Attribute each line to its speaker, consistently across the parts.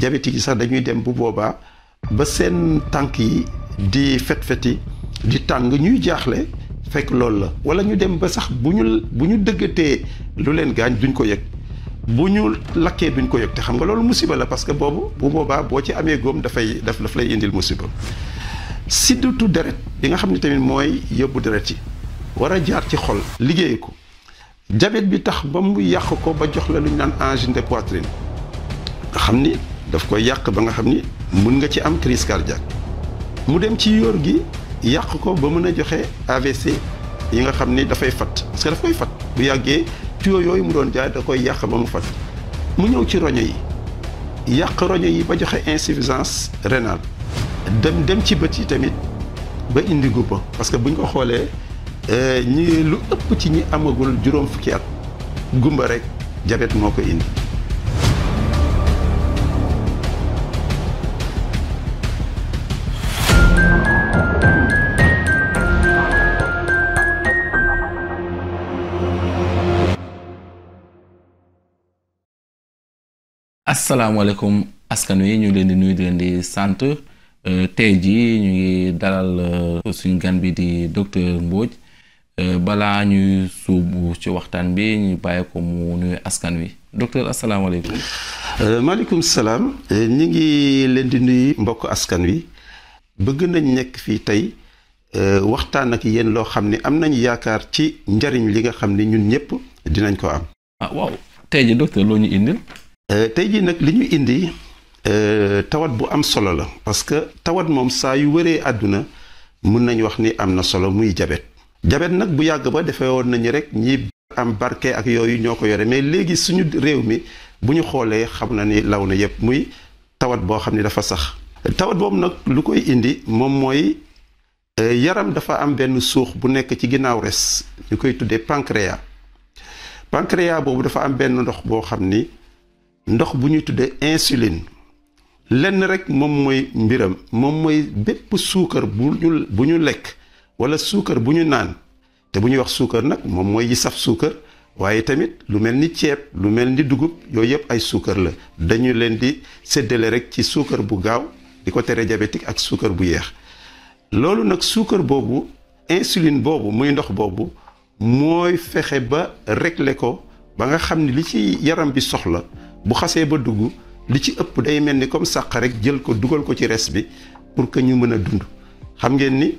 Speaker 1: diabétique yi sax dañuy dem bu boobaa ba seen tànk yi di fet-feti di tàng ñuy jaaxle fekk loolu la wala ñu dem ba sax bu ñu bu ñu dëggatee lu leen gaañ duñ ko yëg bu ñu lakkee duñ ko yëg te xam nga loolu musiba la parce que boobu bu boobaa boo ci amee góom dafay daf daf lay indil musiba sidditu deret bi nga xam ne tamit mooy yóbbu deret yi war a jaar ci xol liggéey ko diabète bi tax ba mu yàq ko ba jox la lu ñu naan angine de poitrine nga xam ni daf koy yàq ba nga xam ni mun nga ci am crise cardiaque mu dem ci yóor gi yàq ko ba mën a joxe AVC yi nga xam ni dafay fat parce que daf koy fat bu yàggee tuyau yooyu mu doon jaay da koy yàq ba mu fat mu ñëw ci roño yi yàq roño yi ba joxe insuffisance rénale dem dem ci bët yi tamit ba indi gubba parce que buñ ko xoolee ñi lu ëpp ci ñi amagul juróom fukki at gumba rek diabète moo ko indi
Speaker 2: asalaamaaleykum askan wi ñu ngi leen di nuyu di leen di sant tey jii ñu ngi dalal suñu gan bi di docteur Mbodj balaa ñuy suubu ci waxtaan bi ñu bàyyi ko mu nuyu askan wi docteur asalaamaaleykum.
Speaker 1: maaleykum salaam ñu ngi leen di nuyu mbokk askan wi bëgg nañ nekk fii tey waxtaan ak yéen loo xam ne am nañ yaakaar ci njariñ li nga xam ne ñun ñëpp dinañ ko am.
Speaker 2: ah waaw tey jii docteur loo ñu indil.
Speaker 1: tey jii nag li ñu indi tawat bu am solo la parce que tawat moom saa yu wëree àdduna mun nañ wax ni am na solo muy jabet jabet nag bu yàgg ba defee woon nañu rek ñi am barke ak yooyu ñoo ko yore mais léegi suñu réew mi bu ñu xoolee xam na ni law na yépp muy tawat boo xam ni dafa sax tawat boobu nag lu koy indi moom mooy yaram dafa am benn suux bu nekk ci ginnaaw res ñu koy tuddee pancréas pancréas boobu dafa am benn ndox boo xam ni ndox bu ñuy tuddee insuline lenn rek moom mooy mbiram moom mooy bépp suukar bu ñu bu ñu lekk wala suukar bu ñu naan te bu ñuy wax suukar nag moom mooy yi saf suukar waaye tamit lu mel ni ceeb lu mel ni dugub yooyu yëpp ay suukar la dañu leen di séddale rek ci suukar bu gaaw di ko tere diabétique ak suukar bu yeex loolu nag suukar boobu insuline boobu muy ndox boobu mooy fexe ba régler ko ba nga xam ni li ci yaram bi soxla bu xasee ba dugg li ci ëpp day mel ni comme sàq rek jël ko dugal ko ci res bi pour que ñu mën a dund xam ngeen ni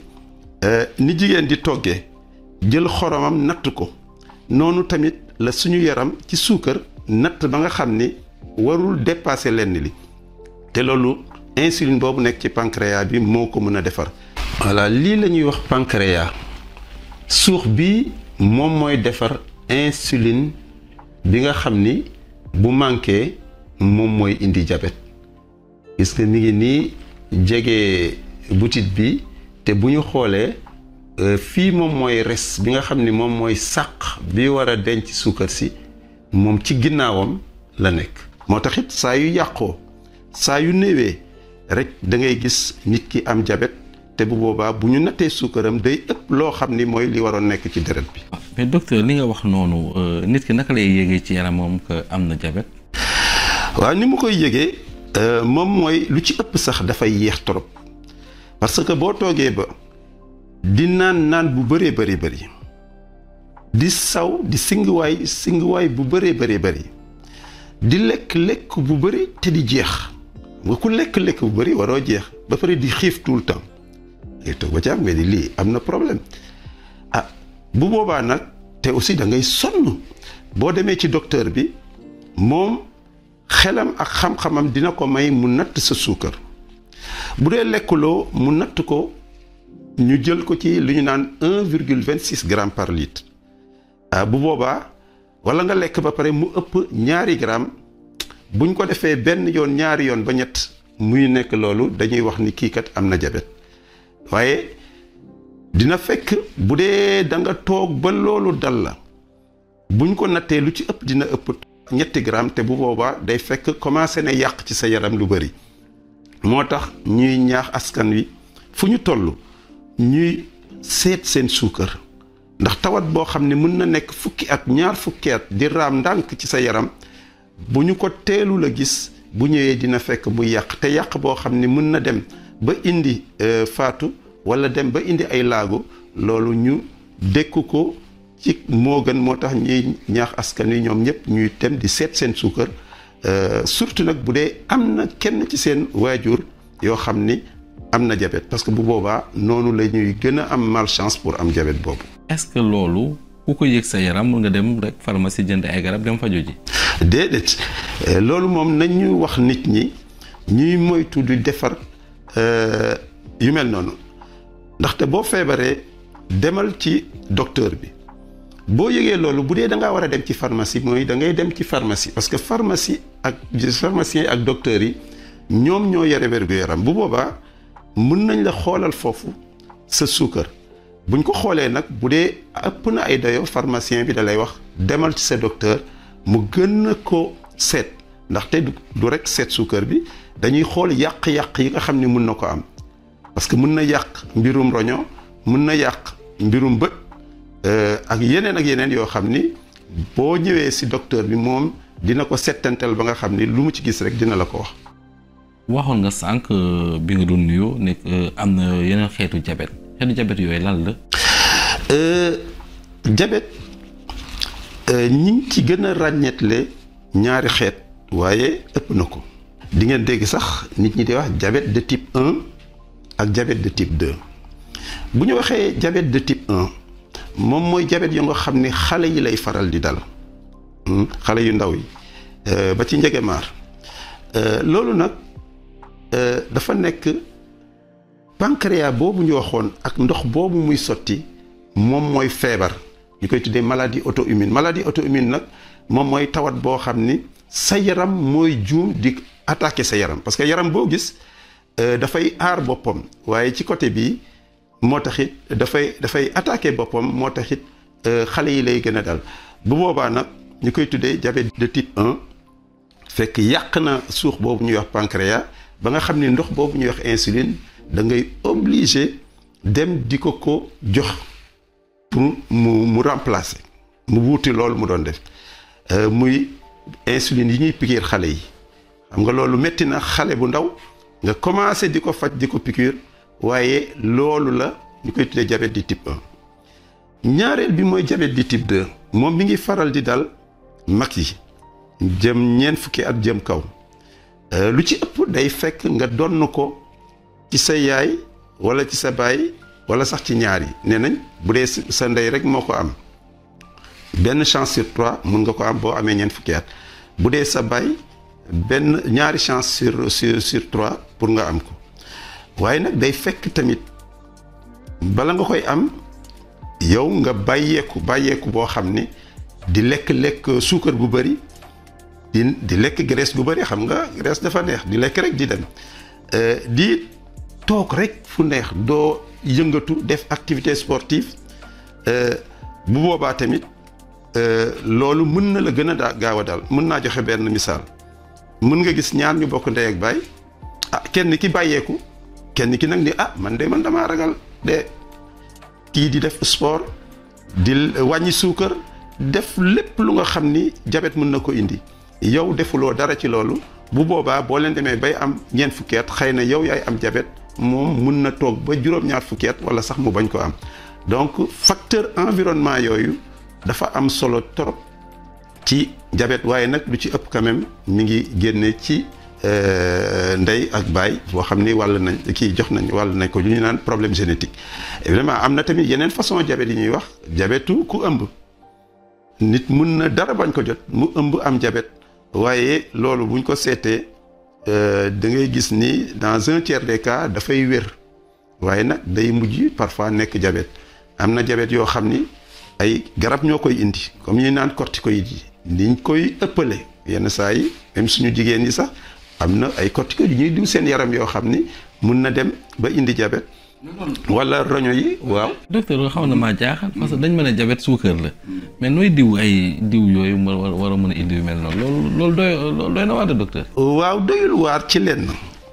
Speaker 1: ni jigéen di toggee jël xoromam natt ko noonu tamit la suñu yaram ci suukar natt ba nga xam ni warul dépasser lenn li te loolu insuline boobu nekk ci pancréas bi moo ko mën a defar. voilà lii la ñuy wax pancréas suux bi moom mooy defar insuline bi nga xam ni. bu manqué moom mooy indi diabète gis nga mi ngi nii jege butit bi te bu ñu xoolee fii moom mooy res bi nga xam ni moom mooy sàq bi war a denc suukar si moom ci ginnaawam la nekk moo tax it saa yu yàqoo saa yu néewee rek da ngay gis nit ki am diabète te bu boobaa bu ñu nattee suukaram day ëpp loo xam ni mooy li waroon nekk ci deret bi
Speaker 2: mais docteur li nga wax noonu nit ki naka lay yéegee ci yaramam que am na diabète.
Speaker 1: waaw ni mu koy yëgee moom mooy lu ci ëpp sax dafay yéex trop parce que boo toogee ba di naan naan bu bëree bëri bëri di saw di singuwaay singuwaay bu bëree bëri bëri di lekk lekk bu bëri te di jeex nga ku lekk lekk bu bëri waroo jeex ba pare di xiif tout le temps ngay toog ba ci am nga di lii am na problème ah. bu boobaa nag te aussi da ngay sonn boo demee ci docteur bi moom xelam ak xam-xamam dina ko may mu natt sa suukar bu dee lekkuloo mu natt ko ñu jël ko ci lu ñu naan un virgule vingt six grammes par litre ah bu boobaa wala nga lekk ba pare mu ëpp ñaari gramme buñ ko defee benn yoon ñaari yoon ba ñett muy nekk loolu dañuy wax ni kii kat am na jabet waaye. dina fekk bu dee da nga toog ba loolu dal la buñ ko nattee lu ci ëpp dina ëpp ñetti gramme te bu boobaa day fekk commencé na yàq ci sa yaram lu bari moo tax ñuy ñaax askan wi fu ñu toll ñuy seet seen suukar ndax tawat boo xam ne mën na nekk fukki at ñaar fukki at di raam ndànk ci sa yaram bu ñu ko teelu la gis bu ñëwee dina fekk muy yàq te yàq boo xam ne mën na dem ba indi faatu wala dem ba indi ay laago loolu ñu dékku ko ci moo gën moo tax ñuy ñaax askan wi ñoom ñëpp ñuy dem di seet seen suukar surtout nag bu dee am na kenn ci seen waajur yoo xam ni am na diabète parce que bu boobaa noonu la ñuy gën a am malchance pour am diabète boobu.
Speaker 2: est-ce que loolu ku ko yëg sa yaram mun nga dem rek pharmacie jënd ay garab dem faju ji.
Speaker 1: déedéet loolu moom nañu wax nit ñi ñuy moytu di defar yu mel noonu ndaxte boo feebaree demal ci docteur bi boo yëgee loolu bu dee da ngaa war a dem ci pharmacie mooy da ngay dem ci pharmacie parce que pharmacie ak pharmacien ak docteurs yi ñoom ñoo yore wér-gu-yaram bu boobaa mën nañ la xoolal foofu sa suukar buñ ko xoolee nag bu dee ëpp na ay dayo pharmacien bi da lay wax demal ci sa docteur mu gën a ko seet ndaxte du rek seet suukar bi dañuy xool yàq-yàq yi nga xam ne mun na ko am parce que mun na yàq mbirum roño mun na yàq mbirum bët ak yeneen ak yeneen yoo xam ni boo ñëwee si docteur bi moom dina ko settantal ba nga xam ni lu mu ci gis rek dina la ko wax.
Speaker 2: waxoon nga sànq bi nga doon nuyoo nekk am na yeneen xeetu jabet xeetu jabet yooyu lan la.
Speaker 1: jabet ñi ngi ci gën a ràññeetle ñaari xeet waaye ëpp na ko. di ngeen dégg sax nit ñi di wax diabète de type 1 ak diabète de type 2 bu ñu waxee diabète de type 1 moom mooy diabète yu nga xam ni xale yi lay faral di dal xale yu ndaw yi ba ci njegemaar loolu nag dafa nekk pancréas boobu ñu waxoon ak ndox boobu muy sotti moom mooy feebar ñu koy tuddee maladie auto-immune maladie auto-immune nag moom mooy tawat boo xam ni sa yaram mooy juum di attaquer sa yaram parce que yaram boo gis dafay aar boppam waaye ci côté bii moo taxit dafay dafay attaquer boppam moo taxit xale yi lay gën a dal bu boobaa nag ñu koy tuddee diabète de type 1 fekk yàq na suux boobu ñuy wax pancréas ba nga xam ni ndox boobu ñuy wax insuline da ngay obligé dem di ko ko jox pour mu mu remplacer mu wuuti loolu mu doon def muy insuline yi ñuy pikiir xale yi xam nga loolu métti na xale bu ndaw nga commencé di ko faj di ko piqûre waaye loolu la ñu koy tuddee diabète di type 1 ñaareel bi mooy diabète di type 2 moom mi ngi faral di dal mag yi jëm ñeent fukki at jëm kaw lu ci ëpp day fekk nga donn ko ci sa yaay wala ci sa baay wala sax ci ñaar yi nee nañ bu dee sa ndey rek moo ko am benn chance sur trois mun nga ko am boo amee ñeent fukki at bu dee sa baay benn ñaari chance sur sur sur trois pour nga am ko waaye nag day fekk tamit bala nga koy am yow nga bàyyeeku bàyyeeku boo xam ne di lekk-lekk suukar bu bëri di di lekk graisse gu bëri xam nga graisse dafa neex di lekk rek di dem di toog rek fu neex doo yëngatu def activité sportive bu boobaa tamit loolu mën na la gën a daa gaaw a dal mën naa joxe benn misaal mën nga gis ñaar ñu bokk ndey ak baay ah kenn ki bàyyeeku kenn ki nag ni ah man de man damaa ragal de kii di def sport di wàññi suukar def lépp lu nga xam ni jabet mën na ko indi yow defuloo dara ci loolu bu boobaa boo leen demee bay am ñeent fukki at xëy na yow yaay am jabet moom mun na toog ba juróom-ñaar fukki at wala sax mu bañ ko am donc facteur environnement yooyu dafa am solo trop ci jabet waaye nag lu ci ëpp quand même mi ngi génne ci ndey ak baay boo xam ni wàll nañ kii jox nañ wàll nañ ko lu ñu naan problème génétique évidemment am na tamit yeneen façon jabet yi ñuy wax jabetu ku ëmb nit mun na dara bañ ko jot mu ëmb am jabet waaye loolu buñ ko seetee da ngay gis ni dans un tiers des cas dafay wér waaye nag day mujj parfois nekk jabet am na jabet yoo xam ni ay garab ñoo koy indi comme ñuy naan corticoïdes yi niñ koy ëppale yenn saa yi même suñu jigéen yi sax am na ay corticoïdes yu ñuy diw seen yaram yoo xam ni mun na dem ba indi jabet wala roño yi waaw.
Speaker 2: docteur xaw na maa jaaxal parce que dañ mën a jabet suukar la mais nooy diw ay diw yooyu war war a mën a indi yu mel noonu loolu loolu doy loolu doy na waar de docteur.
Speaker 1: waaw doyul waar ci lenn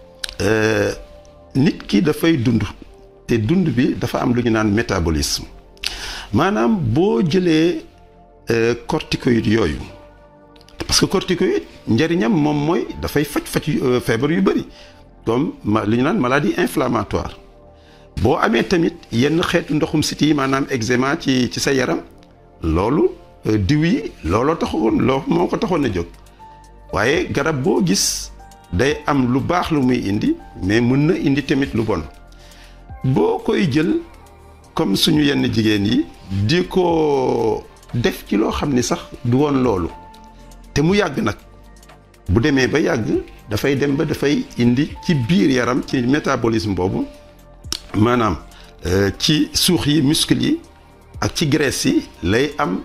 Speaker 1: nit ki dafay dund te dund bi dafa am lu ñu naan métabolisme maanaam boo jëlee corticoïdes yooyu parce que corticoïde njëriñam moom mooy dafay faj faj feebar yu bëri comme li ñu naan maladie inflammatoire boo amee tamit yenn xeetu ndoxum siti yi maanaam eczéma ci ci sa yaram loolu diw yi looloo taxoon loo moo ko taxoon a jóg waaye garab boo gis day am lu baax lu muy indi mais mën na indi tamit lu bon boo koy jël comme suñu yenn jigéen yi di ko def ci loo xam ni sax du woon loolu te mu yàgg nag bu demee ba yàgg dafay dem ba dafay indi ci biir yaram ci métabolisme boobu maanaam ci suux yi muscle yi ak ci graisse yi lay am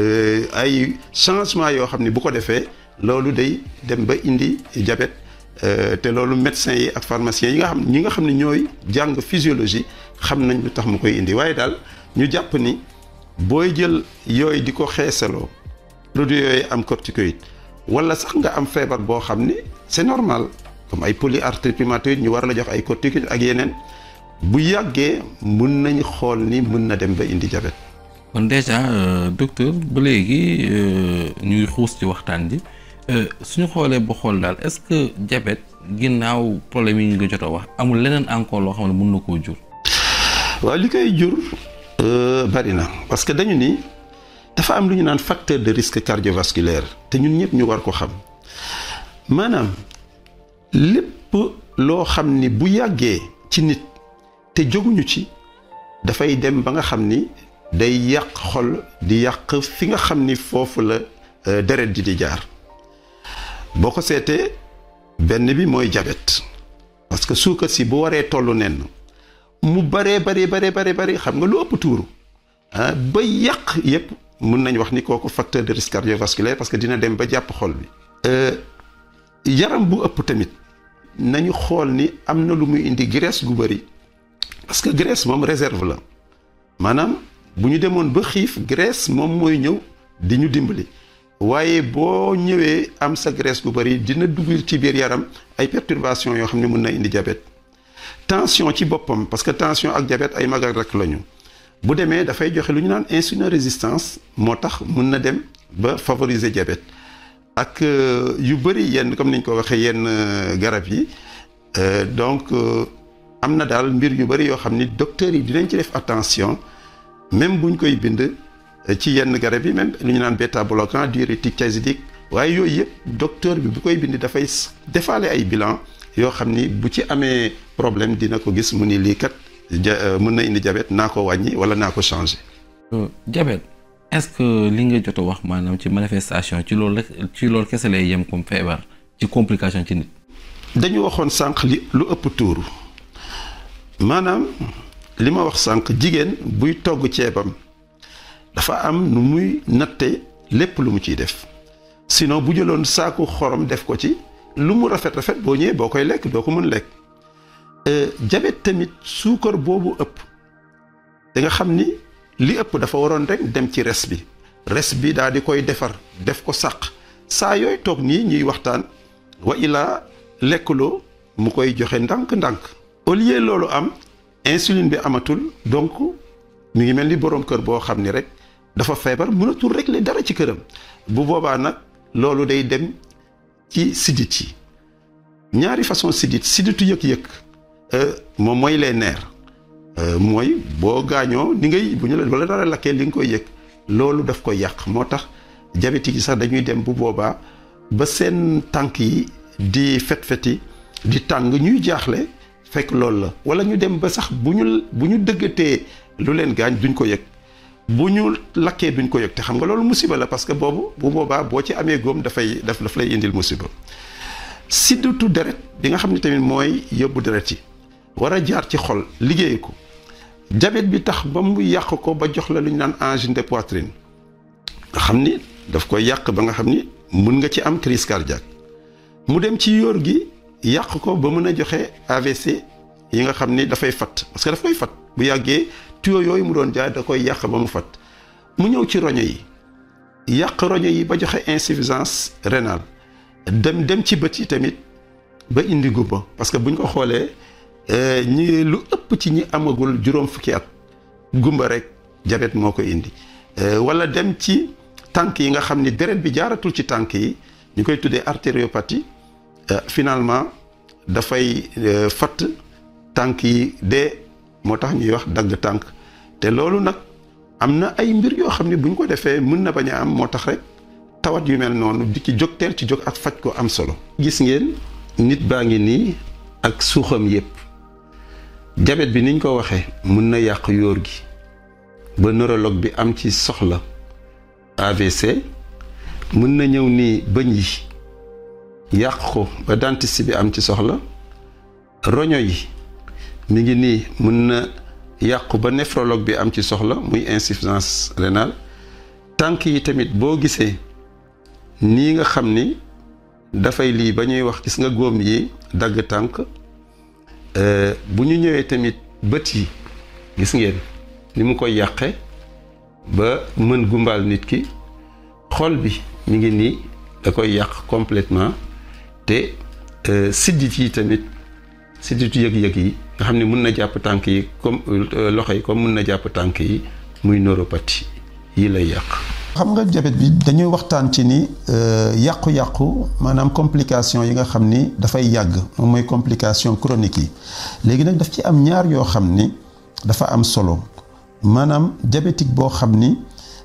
Speaker 1: ay changement yoo xam ni bu ko defee loolu day dem ba indi diabète te loolu médecins yi ak pharmaciens yi nga xam ñi nga xam ne ñooy jàng physiologie xam nañ lu tax mu koy indi waaye daal ñu jàpp ni booy jël yooyu di ko xeesaloo produit yooyu am corticoïde wala sax nga am feebar boo xam ni c'est normal comme ay polyarthrite rhumatoïde ñu war la jox ay corticoïde ak yeneen bu yàggee mun nañ xool ni mun na dem ba indi diabète
Speaker 2: kon déjà docteur ba léegi ñuy xuus ci waxtaan ji suñu xoolee ba xool daal est-ce que diabète ginnaaw problème yi ñu nga jot a wax amul leneen encore loo xam ne mun na koo jur.
Speaker 1: waaw li koy jur bari na parce que dañu ni dafa am lu ñu naan facteur de risque cardiovasculaire te ñun ñëpp ñu war ko xam maanaam lépp loo xam ni bu yàggee ci nit te jóguñu ci dafay dem ba nga xam ni day yàq xol di yàq fi nga xam ni foofu la deret ji di jaar boo ko seetee benn bi mooy diabète parce que suukar si bu waree tollu nen mu baree baree baree baree bari xam nga lu ëpp tuuru ah ba yàq yépp mun nañ wax ni kooku facteur de risque cardiovasculaire parce que dina dem ba jàpp xol bi yaram bu ëpp tamit nañu xool ni am na lu muy indi graisse gu bari parce que graisse moom réserve la maanaam bu ñu demoon ba xiif graisse moom mooy ñëw di ñu dimbali waaye boo ñëwee am sa graisse gu bari dina dugg ci biir yaram ay perturbations yoo xam ne mun na indi diabète tension ci boppam parce que tension ak diabète ay mag ak rek lañu bu demee dafay joxe lu ñu naan insuline résistance moo tax mun na dem ba favoriser diabète ak yu bëri yenn comme niñ ko waxee yenn garab yi donc am na daal mbir yu bëri yoo xam ni docteurs yi dinañ ci def attention même buñ koy bind ci yenn garab yi même lu ñu naan bêta bloquant diurétique thiazidique waaye yooyu yëpp docteur bi bu koy bind dafay defaale ay bilan yoo xam ni bu ci amee problème dina ko gis mu ni lii kat mën na indi diabète naa ko wàññi wala naa ko changer.
Speaker 2: diabète est-ce que li nga jot a wax maanaam ci manifestation ci loolu rek ci loolu kese lay yem comme feebar ci complication ci nit.
Speaker 1: dañu waxoon sànq li lu ëpp tuuru maanaam li ma wax sànq jigéen buy togg ceebam dafa am nu muy natte lépp lu mu ciy def sinon bu jëloon saaku xorom def ko ci lu mu rafet rafet boo ñëwee boo koy lekk doo ko mën lekk diabète tamit suukar boobu ëpp da nga xam ni li ëpp dafa waroon rek dem ci res bi res bi daal di koy defar def ko sàq saa yooyu toog nii ñuy waxtaan wa ilaa lekkuloo mu koy joxe ndànk-ndànk au lieu loolu am insuline bi amatul donc mi ngi mel ni boroom kër boo xam ni rek dafa feebar mënatul régler dara ci këram bu boobaa nag loolu day dem ci sidit yi ñaari façon sidit siditu yëg-yëg moom mooy les nerfs mooy boo gaañoo ni ngay bu ñu la wala dara lakkee li nga koy yëg loolu daf koy yàq moo tax diabétique yi sax dañuy dem bu boobaa ba seen tànk yi di fet-feti di tàng ñuy jaaxle fekk loolu la wala ñu dem ba sax bu ñu bu ñu dëggatee lu leen gaañ duñ ko yëg bu ñu lakkee duñ ko yëg te xam nga loolu musiba la parce que boobu bu boobaa boo ci amee góom dafay daf daf lay indil musiba sidditu deret bi nga xam ne tamit mooy yóbbu deret yi war a jaar ci xol liggéey ko diabète bi tax ba mu yàq ko ba jox la lu ñu naan angine de poitrine nga xam ni daf koy yàq ba nga xam ni mun nga ci am crise cardiaque mu dem ci yóor gi yàq ko ba mën a joxe AVC yi nga xam ni dafay fat parce que daf koy fat bu yàggee tuyau yooyu mu doon jaay da koy yàq ba mu fat mu ñëw ci roño yi yàq roño yi ba joxe insuffisance rénale dem dem ci bët yi tamit ba indi gumba parce que buñ ko xoolee ñi lu ëpp ci ñi amagul juróom fukki at gumba rek diabète moo ko indi wala dem ci tànk yi nga xam ni deret bi jaaratul ci tànk yi ñu koy tuddee artériopathie finalement dafay fatt tànk yi dee moo tax ñuy wax dagg tànk te loolu nag am na ay mbir yoo xam ne bu ñu ko defee mën na bañ a am moo tax rek tawat yu mel noonu di ci jóg teel ci jóg ak faj ko am solo. gis ngeen nit baa ngi nii ak suuxam yépp jabet bi niñ ko waxee mën na yàq yóor gi ba neurologue bi am ci soxla AVC mën na ñëw nii bëñ yi yàq ko ba dentiste bi am ci soxla roño yi mi ngi nii mën na yàqu ba néphrologue bi am ci soxla muy insuffisance rénale tànk yi tamit boo gisee nii nga xam ni dafay lii ba ñuy wax gis nga góom yi dagg tànk bu ñu ñëwee tamit bët yi gis ngeen ni mu koy yàqe ba mën gumbaal nit ki xol bi mi ngi nii da koy yàq complètement te siddit yi tamit sidditu yëg-yëg yi nga xam ne mun na jàpp tànk yi comme loxo yi comme mun na jàpp tànk yi muy neuropathie yi lay yàq
Speaker 3: xam nga diabète bi dañuy waxtaan ci ni yàqu-yàqu maanaam complication yi nga xam ni dafay yàgg moom mooy complication chronique yi léegi nag daf ci am ñaar yoo xam ni dafa am solo maanaam diabétique boo xam ni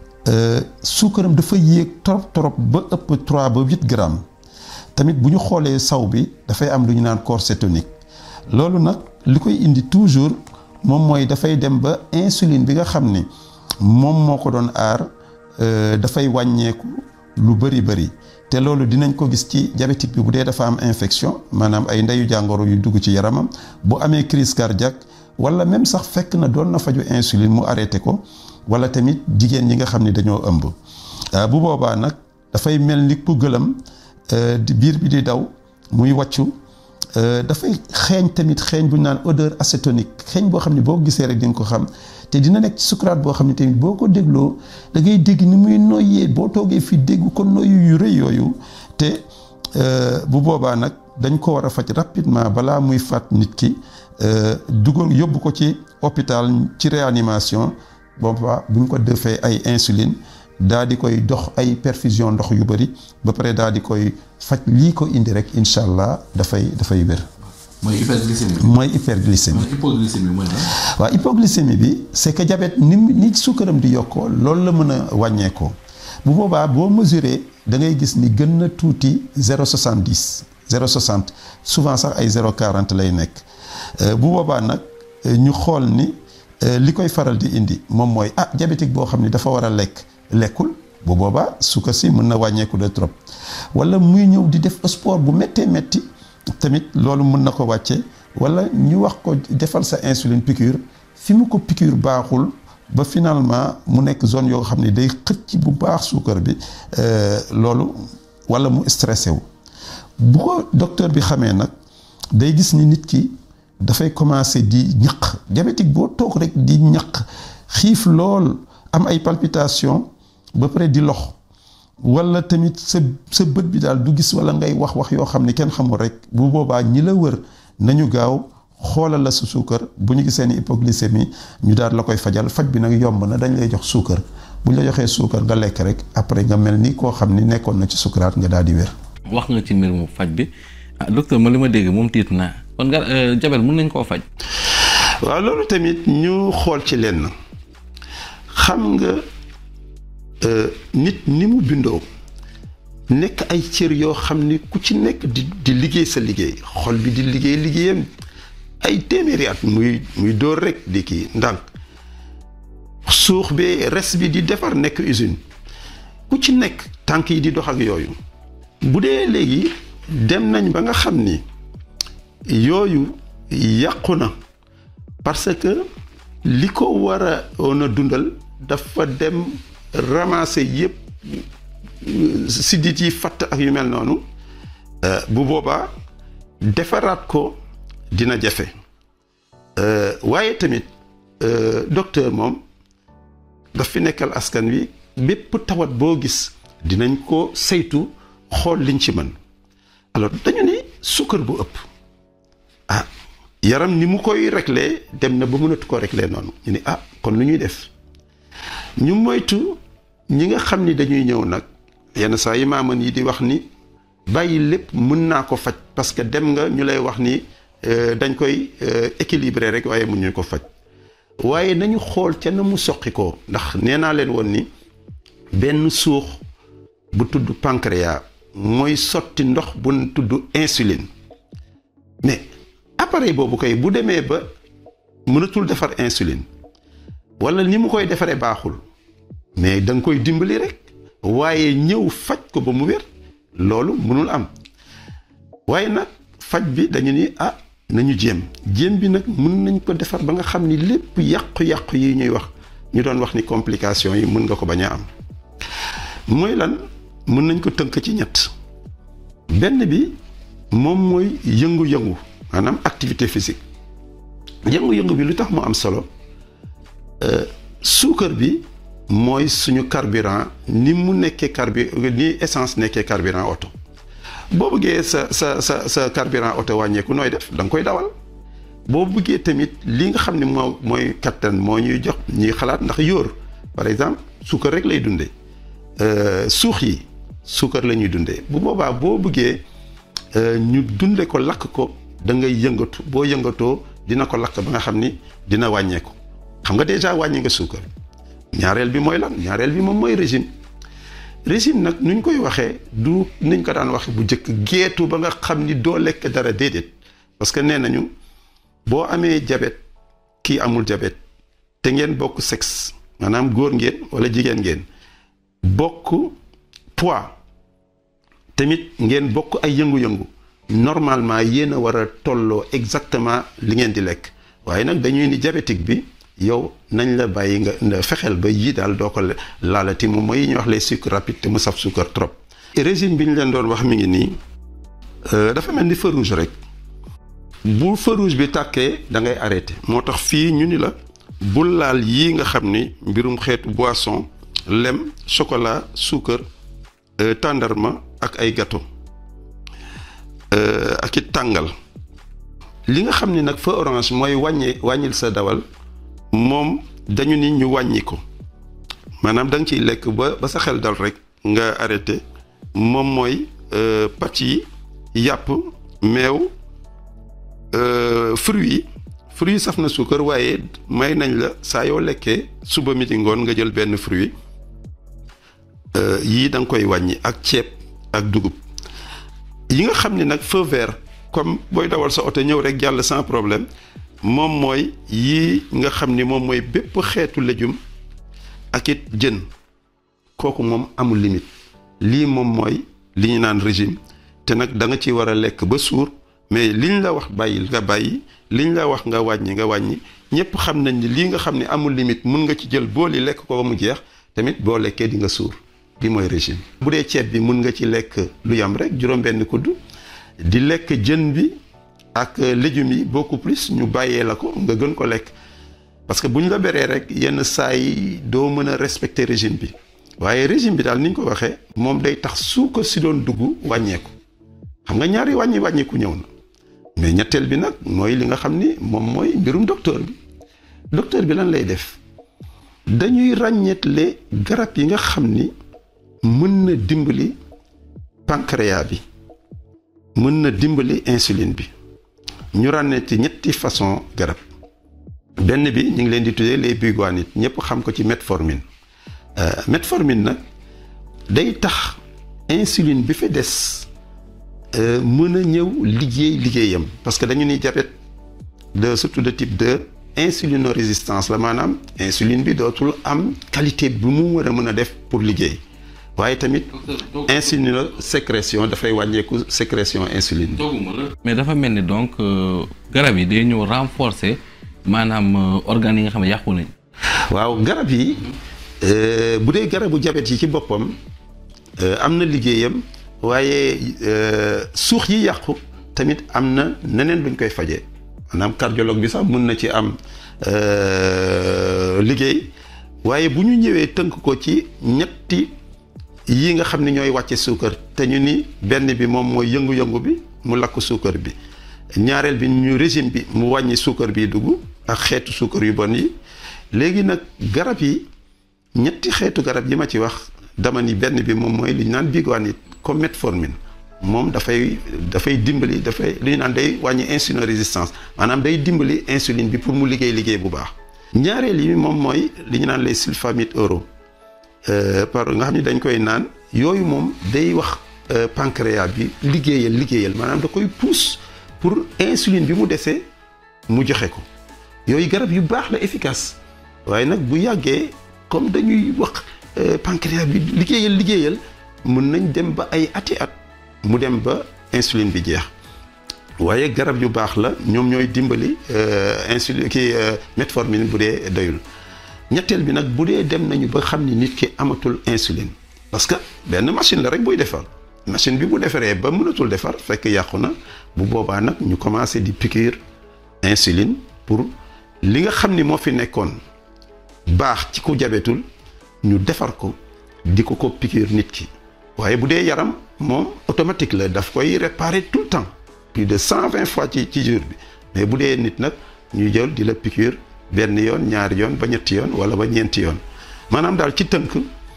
Speaker 3: suukaram dafa yéeg trop trop ba ëpp 3 ba 8 grammes tamit bu ñu xoolee saw bi dafay am lu ñu naan corps cétonique loolu nag li koy indi toujours moom mooy dafay dem ba insuline bi nga xam ni moom moo ko doon aar dafay wàññeeku lu bëri bëri te loolu dinañ ko gis ci diabétique bi bu dee dafa am infection maanaam ay ndeyu jàngoro yu dugg ci yaramam bu amee crise cardiaque wala même sax fekk na doon na faju insuline mu arrêté ko wala tamit jigéen ñi nga xam ni dañoo ëmb bu boobaa nag dafay mel ni ku gëlam di biir bi di daw muy wàccu dafay xeeñ tamit xeeñ bu ñu naan odeur acétonique xeeñ boo xam ne boo ko gisee rek di nga ko xam te dina nekk ci sukuraat boo xam ne tamit boo ko dégloo da ngay dégg ni muy noyyee boo toogee fi dégg ko noyyu yu rëy yooyu te bu boobaa nag dañ ko war a faj rapidement balaa muy faat nit ki dugal yóbbu ko ci hôpital ci réanimation boobaa bu ñu ko defee ay insuline daa di koy dox ay perfusion ndox yu bëri ba pare daa di koy faj lii ko indi rek incha allah dafay dafay wér.
Speaker 2: mooy hyperglycémie.
Speaker 3: mooy hyperglycémie.
Speaker 2: hypoglycémie mooy lan.
Speaker 3: waaw hypoglycémie bi c'est que diabète ni ni suukaram di yokkoo loolu la mën a wàññeekoo bu boobaa boo mesuré da ngay gis ni gën na tuuti 0,70 0,60 souvent sax ay 0,40 lay nekk bu boobaa nag ñu xool ni li koy faral di indi moom mooy ah diabétique boo xam ni dafa war a lekk lekkul bu boobaa suukar si mën na wàññeeku de trop wala muy ñëw di def sport bu méttee métti. tamit loolu mën na ko wàcce wala ñu wax ko defal sa insuline piqûre fi mu ko piqûre baaxul ba finalement mu nekk zone yoo xam ne day xëcc bu baax suukar bi loolu wala mu stressé wu bu ko docteur bi xamee nag day gis ni nit ki dafay commencer di ñaq diabétique boo toog rek di ñaq xiif lool am ay palpitation ba pare di lox wala tamit sa sa bët bi daal du gis wala ngay wax wax yoo xam ne kenn xamul rek bu boobaa ñi la wër nañu gaaw xoolal la sa suukar bu ñu gisee ni hypoglycémie ñu daal la koy fajal faj bi nag yomb na dañ lay jox suukar bu ñu la joxee suukar nga lekk rek après nga mel ni koo xam ni nekkoon na ci sukaraat nga daal di wér.
Speaker 2: wax nga ci mbir mu faj bi ah docteur ma li ma dégg moom tiit naa kon nga jabet mën nañ koo faj.
Speaker 1: waaw loolu tamit ñu xool ci lenn xam nga. nit ni mu bindoo nekk ay cër yoo xam ni ku ci nekk di di liggéey sa liggéey xol bi di liggéey liggéeyam ay téeméeri at muy muy dóor rek di kii ndànk suux bi res bi di defar nekk usine ku ci nekk tànk yi di dox ak yooyu bu dee léegi dem nañ ba nga xam ni yooyu yàqu na parce que li ko war a woon a dundal dafa dem ramasser yëpp siddit yi fatt ak yu mel noonu bu boobaa defaraat ko dina jafe waaye tamit docteur moom daf fi nekkal askan wi bépp tawat boo gis dinañ ko saytu xool liñ ci mën alors dañu ni sukkar bu ëpp ah yaram ni mu koy réglé dem na ba mënatu ko réglé noonu ñu ni ah kon lu ñuy def ñu moytu ñi nga xam ni dañuy ñëw nag yenn saa yi maaman yi di wax ni bàyyi lépp mën naa ko faj parce que dem nga ñu lay wax ni dañ koy équilibrer rek waaye mun ñu ko faj waaye nañu xool ca na mu soqi ko ndax nee naa leen woon ni benn suux bu tudd pancréas mooy sotti ndox bu tudd insuline mais appareil boobu koy bu demee ba mënatul defar insuline wala ni mu koy defaree baaxul mais da nga koy dimbali rek waaye ñëw faj ko ba mu wér loolu mënul am waaye nag faj bi dañu ni ah nañu jéem jéem bi nag mën nañ ko defar ba nga xam ni lépp yàqu-yàqu yi ñuy wax ñu doon wax ni complication yi mën nga ko bañ a am mooy lan mën nañ ko tënk ci ñett benn bi moom mooy yëngu-yëngu maanaam activité physique yëngu-yëngu bi lu tax mu am solo suukar bi mooy suñu carburant ni mu nekkee carbu ni essence nekkee carburant oto boo bëggee sa sa sa sa carburant oto wàññeeku nooy def da nga koy dawal boo bëggee tamit li nga xam ne moo mooy kattan moo ñuy jox ñuy xalaat ndax yóor par exemple suukar rek lay dundee suux yi suukar la ñuy dundee bu boobaa boo bëggee ñu dunde ko lakk ko da ngay yëngatu boo yëngatoo dina ko lakk ba nga xam ni dina wàññeeku xam nga déjà wàññi nga suukar ñaareel bi mooy lan ñaareel bi moom mooy régime régime nag nuñ koy waxee du niñ ko daan waxe bu njëkk geetu ba nga xam ni doo lekk dara déedéet parce que nee nañu boo amee jabet kii amul jabet te ngeen bokk sexe maanaam góor ngeen wala jigéen ngeen bokk poids tamit ngeen bokk ay yëngu-yëngu normalement yéen a war a tolloo exactement li ngeen di lekk waaye nag dañuy ni diabétique bi yow nañ la bàyyi nga fexeel ba yii daal doo ko laalati moom mooy yi ñuy wax les sucres rapides te mu saf suukar trop. régime bi ñu leen doon wax mi ngi nii dafa mel ni feu rouge rek bu feu rouge bi tàkkee da ngay arrêté moo tax fii ñu ni la bul laal yii nga xam ni mbirum xeetu boisson lem chocolat suukar tàndarma ak ay gâteau ak it tàngal li nga xam ni nag feu orange mooy wàññi wàññil sa dawal. moom dañu ni ñu wàññi ko maanaam da nga ciy lekk ba ba sa xel dal rek nga arrêté moom mooy pàcc yi yàpp meew fruits yi fruits yi saf na suukar waaye may nañ la saa yoo lekkee suba midi ngoon nga jël benn fruit yii da nga koy wàññi ak ceeb ak dugub yi nga xam ni nag feu vert comme booy dawal sa oto ñëw rek jàll sans problème moom mooy yii nga xam ni moom mooy bépp xeetu légume ak it jën kooku moom amul limite lii moom mooy li ñu naan régime te nag da nga ci war a lekk ba suur mais liñ la wax bàyyil nga bàyyi liñ la wax nga wàññi nga wàññi ñëpp xam nañ ni lii nga xam ni amul limite mun nga ci jël booli lekk ko ba mu jeex tamit boo lekkee di nga suur bi mooy régime. bu dee ceeb bi mun nga ci lekk lu yam rek juróom-benn kudd di lekk jën bi. ak légumes yi beaucoup plus ñu bàyyee la ko nga gën ko lekk parce que bu ñu la beree rek yenn saa yi doo mën a respecter régime bi waaye régime bi daal ni ñu ko waxee moom day tax suukar si doon dugg wàññeeku xam nga ñaari wàññi wàññeeku ñëw na mais ñetteel bi nag mooy li nga xam ni moom mooy mbirum docteur bi docteur bi lan lay def dañuy ràññeetle garab yi nga xam ni mën na dimbali pancréas bi mën na dimbali insuline bi. ñu ràññee ci ñetti façon garab benn bi ñu ngi leen di tuddee les biguanides ñëpp xam ko ci metformine metformine nag day tax insuline bi fi des mën a ñëw liggéey liggéeyam parce que dañu ni diabète de surtout de type 2 insulinorésistance la maanaam insuline bi dootul am qualité bi mu war a mën a def pour liggéey waaye tamit insuline sécrétion dafay wàññeeku sécrétion insuline
Speaker 2: mais dafa mel ni donc garab yi day ñëw renforcer maanaam organes yi nga xam ne yàqu nañ
Speaker 1: waaw garab yi bu dee garabu diabète yi ci boppam am na liggéeyam waaye suux yi yàqu tamit am na neneen luñ koy fajee maanaam cardiologue bi sax mun na ci am liggéey waaye bu ñu ñëwee tënk ko ci ñetti yii nga xam ne ñooy wàcce suukar te ñu ni benn bi moom mooy yëngu-yëngu bi mu lakk suukar bi ñaareel bi ñu régime bi mu wàññi suukar bi dugg ak xeetu suukar yu bon yi léegi nag garab yi ñetti xeetu garab yi ma ci wax dama ni benn bi moom mooy li ñu naan biguanide comme metformine moom dafay dafay dimbali dafay li ñu naan day wàññi insulino résistance maanaam day dimbali insuline bi pour mu liggéey liggéey bu baax. ñaareel yi moom mooy li ñu naan les sulfamides oraux par nga xam ni dañ koy naan yooyu moom day wax pancréas bi liggéeyal liggéeyal maanaam da koy pousse pour insuline bi mu desee mu joxe ko yooyu garab yu baax la efficace waaye nag bu yàggee comme dañuy wax pancréas bi liggéeyal liggéeyal mun nañ dem ba ay ati at mu dem ba insuline bi jeex waaye garab yu baax la ñoom ñooy dimbali insuline kii metformine bu dee doyul ñetteel bi nag bu dee dem nañu ba xam ni nit ki amatul insuline parce que benn machine la rek buy defar machine bi bu defaree ba mënatul defar fekk yàqu na bu boobaa nag ñu commencé di piqûre insuline pour li nga xam ni moo fi nekkoon baax ci ku jabetul ñu defar ko di ko ko piqûre nit ki waaye bu dee yaram moom automatique la daf koy réparer tout le temps plus de cent vingt fois ci ci jour bi mais bu dee nit nag ñu jël di la piqûre benn yoon ñaari yoon ba ñetti yoon wala ba ñeenti yoon maanaam daal ci tënk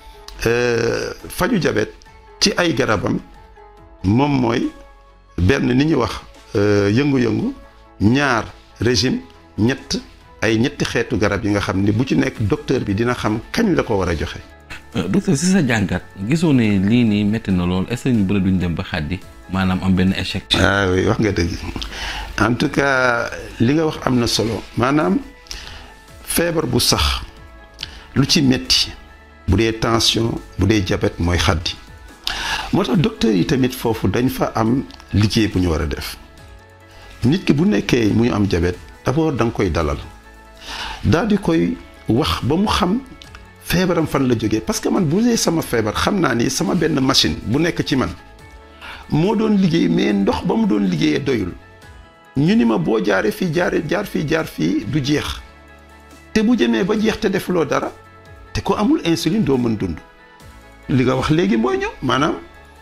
Speaker 1: faju jabet ci ay garabam moom mooy benn ni ñuy wax yëngu-yëngu ñaar régime ñett ay ñetti xeetu garab yi nga xam ni bu ci nekk docteur bi dina xam kañ la ko war a joxe.
Speaker 2: docteur si sa jàngat gisoo ne lii nii métti na lool est-ce que ñu bëri duñ dem ba xaddi maanaam am benn échec.
Speaker 1: ah oui wax nga dëgg en tout cas li nga wax am na solo maanaam feebar bu sax lu ci métti bu dee tension bu dee diabète mooy xaddi moo tax docteur yi tamit foofu dañ fa am liggéey bu ñu war a def nit ki bu nekkee muy am diabète d'abord da nga koy dalal daal di koy wax ba mu xam. feebaram fan la jógee parce que man bu dee sama feebar xam naa ni sama benn machine bu nekk ci man moo doon liggéey mais ndox ba mu doon liggéeyee doyul ñu ni ma boo jaaree fii jaaree jaar fii jaar fii du jeex te bu jëmee ba jeex te defuloo dara te ko amul insuline doo mën dund li nga wax léegi mooy ñëw maanaam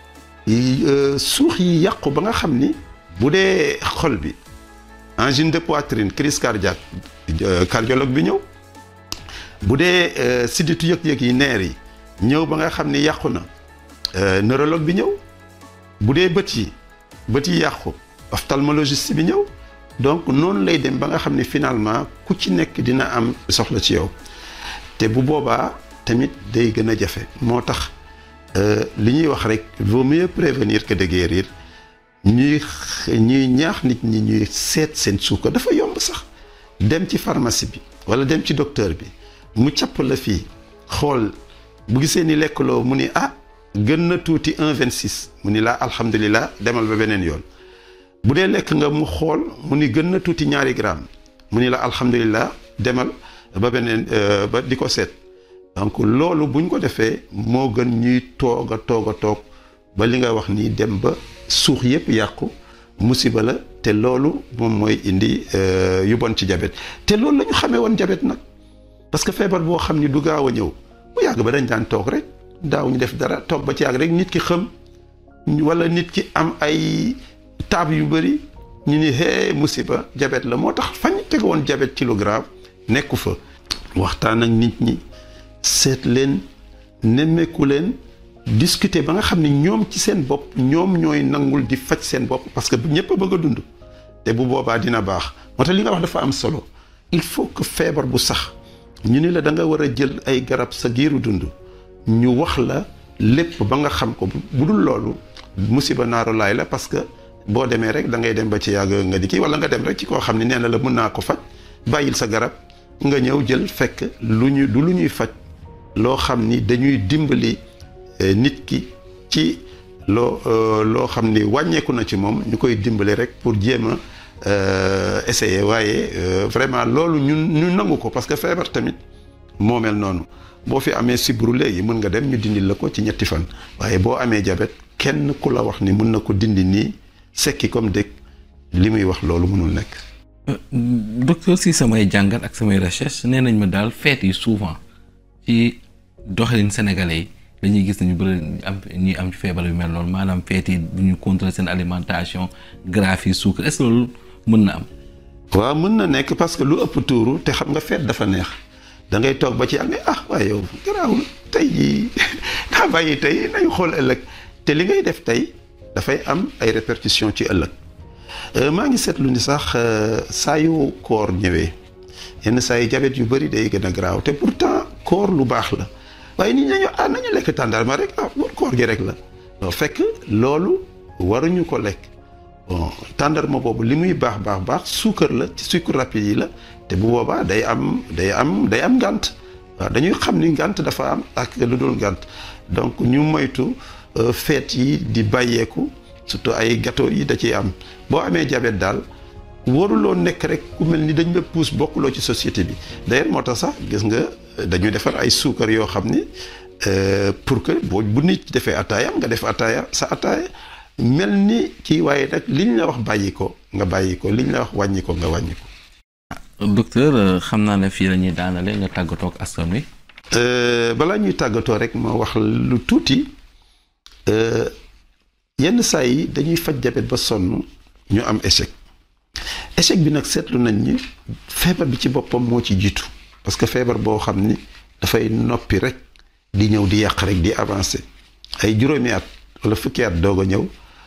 Speaker 1: suux yi yàqu ba nga xam ni bu dee xol bi angine de poitrine crise cardiaque cardiologue bi ñëw bu dee sidditu yëg-yëg yi neer yi ñëw ba nga xam ni yàqu na neurologue bi ñëw bu dee bët yi bët yi yàqu ophtalmologiste bi ñëw donc noonu lay dem ba nga xam ni finalement ku ci nekk dina am soxla ci yow te bu boobaa tamit day gën a jafe moo tax li ñuy wax rek vaut mieux prévenir que de guérir ñuy ñuy ñaax nit ñi ñuy seet seen suukar dafa yomb sax dem ci pharmacie bi wala dem ci docteur bi mu capp la fii xool bu gisee ni lekkaloo mu ni ah gën na tuuti 1,26 mu ni laa alhamdulilah demal ba beneen yoon bu dee lekk nga mu xool mu ni gën na tuuti ñaari gramme mu ni la alhamdulilah demal ba beneen ba di ko seet donc loolu buñ ko defee moo gën ñuy toog a toog a toog ba li nga wax nii dem ba suux yépp yàqu musiba la te loolu moom mooy indi yu bon ci jabet te loolu la ñu xamee woon jabet nag parce que feebar boo xam ni du gaaw a ñëw bu yàgg ba dañ daan toog rek daaw ñu def dara toog ba ci yàgg rek nit ki xëm wala nit ki am ay taab yu bëri ñu ni hee musiba jabet la moo tax fañ teg woon jabet ci lu grave nekku fa waxtaan ak nit ñi seet leen nemmeeku leen discuter ba nga xam ni ñoom ci seen bopp ñoom ñooy nangul di faj seen bopp parce que ñëpp a bëgg a dund te bu boobaa dina baax moo tax li nga wax dafa am solo il faut que feebar bu sax ñu ni la da nga war a jël ay garab sa giiru dund ñu wax la lépp ba nga xam ko bu dul loolu musiba naaru laay la parce que boo demee rek da ngay dem ba ci yàgg nga di kii wala nga dem rek ci koo xam ne nee na la mën naa ko faj bàyyil sa garab nga ñëw jël fekk lu ñu du lu ñuy faj loo xam ni dañuy dimbali nit ki ci loo loo xam ni wàññeeku na ci moom ñu koy dimbali rek pour jéem a essayer waaye vraiment loolu ñun ñu nangu ko parce que feebar tamit moo mel noonu boo fi amee sibru léegi mën nga dem ñu dindi la ko ci ñetti fan waaye boo amee jabet kenn ku la wax ni mën na ko dindi nii sekki comme dëkk li muy wax loolu mënul nekk.
Speaker 2: docteur si samay jàngat ak samay recherche nee nañ ma daal feet yi souvent ci doxalin sénégalais yi dañuy gis nañu bëri am ñuy am ci feebar yu mel noonu maanaam feet yi bu ñu contrôler seen alimentation gras yi suukar est-ce que loolu mën na am.
Speaker 1: waaw mën na nekk parce que lu ëpp tuuru te xam nga feet dafa neex da ngay toog ba ci am ne ah waaye yow garaawul tey jii daa bàyyi tey nañu xool ëllëg te li ngay def tey dafay am ay répercussions ci ëllëg maa ngi seetlu ni sax saa yu koor ñëwee yenn saa yi jabet yu bëri day gën a garaaw te pourtant koor lu baax la waaye nit ñi nañu ah nañu lekk tàndarma rek ah koor gi rek la non fekk loolu waruñu ko lekk bon tàndarma boobu li muy baax baax baax suukar la ci sucre rapide yi la te bu boobaa day am day am day am ngànt waaw dañuy xam ni ngànt dafa am ak lu dul ngànt donc ñu moytu feet yi di bàyyeeku surtout ay gâteau yi da ciy am boo amee jabet daal waruloo nekk rek ku mel ni dañ la pousse bokkuloo ci société bi d'ailleurs moo tax sax gis nga dañuy defar ay suukar yoo xam ni pour que boo bu nit defee ataayam nga def ataaya sa ataaya mel ni kii waaye nag liñ la wax bàyyi ko nga bàyyi ko liñ la wax wàññi ko nga wàññi ko.
Speaker 2: docteur xam naa ne fii la ñuy daanale nga tàggatoo ak askan wi.
Speaker 1: balaa ñuy tàggatoo rek ma wax lu tuuti yenn saa yi dañuy faj jabet ba sonn ñu am échec échec bi nag seetlu nañ ni feebar bi ci boppam moo ci jiitu parce que feebar boo xam ni dafay noppi rek di ñëw di yàq rek di avancer ay juróomi at wala fukki at doog a ñëw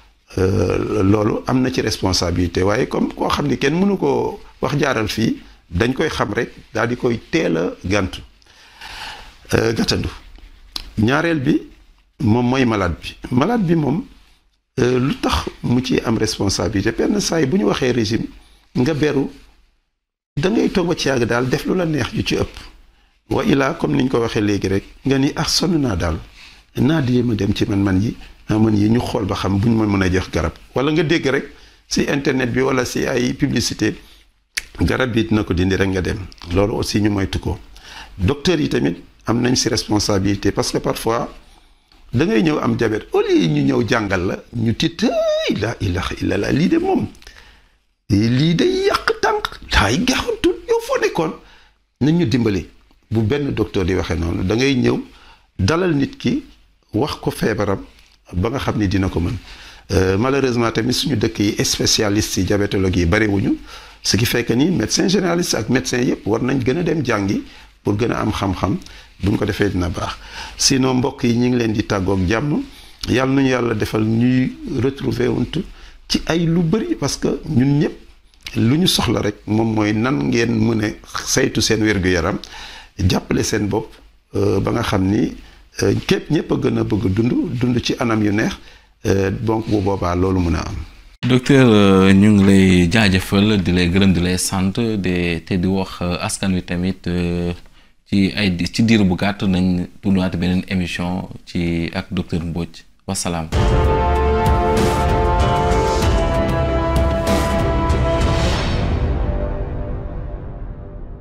Speaker 1: loolu am na ci responsabilité waaye comme koo xam ni kenn mënu ko wax jaaral fii dañ koy xam rek daal di koy teel a gàntu gàttandu ñaareel bi moom mooy malade bi malade bi moom lu tax mu ci am responsabilité benn saa yi bu ñu waxee régime nga beru da ngay toog ba ci yàgg daal def lu la neex ju ci ëpp wa ilaa comme niñ ko waxee léegi rek nga ni ah sonn naa daal naa di ma dem ci man-man yi man yi ñu xool ba xam bu ñu ma mën a jox garab wala nga dégg rek si internet bi wala si ay publicité garab bi dina ko dindi rek nga dem loolu aussi ñu moytu ko docteur yi tamit am nañ si responsabilité parce que parfois da ngay ñëw am diabète au lieu ñu ñëw jàngal la ñu tiit la ilaha illallah lii de moom lii de yàq tànk daay gaaxantu yow foo nekkoon nañ ñu dimbali bu benn docteur di waxee noonu da ngay ñëw dalal nit ki wax ko feebaram ba nga xam ni dina ko mën malheureusement tamit suñu dëkk yi spécialistes yi diabétologue yi bariwuñu ce qui fait que ni médecin généraliste ak médecin yëpp war nañ gën a dem jàngi pour gën a am xam-xam buñ ko defee dina baax sinon mbokk yi ñu ngi leen di tàggoog jàmm yàlla nañu yàlla defal ñuy retrouver wunt ci ay lu bëri parce que ñun ñëpp lu ñu soxla rek moom mooy nan ngeen mën a saytu seen wér-gu-yaram jàppale seen bopp ba nga xam ni képp ñëpp a gën a bëgg dund dund ci anam yu neex donc bu boobaa loolu mën a am.
Speaker 2: docteur ñu ngi lay jaajëfal di lay gërëm di lay sant de te di wax askan wi tamit ci ay ci diir bu gàtt nañ tuddaat beneen émission ci ak docteur Mbodj wasalaam.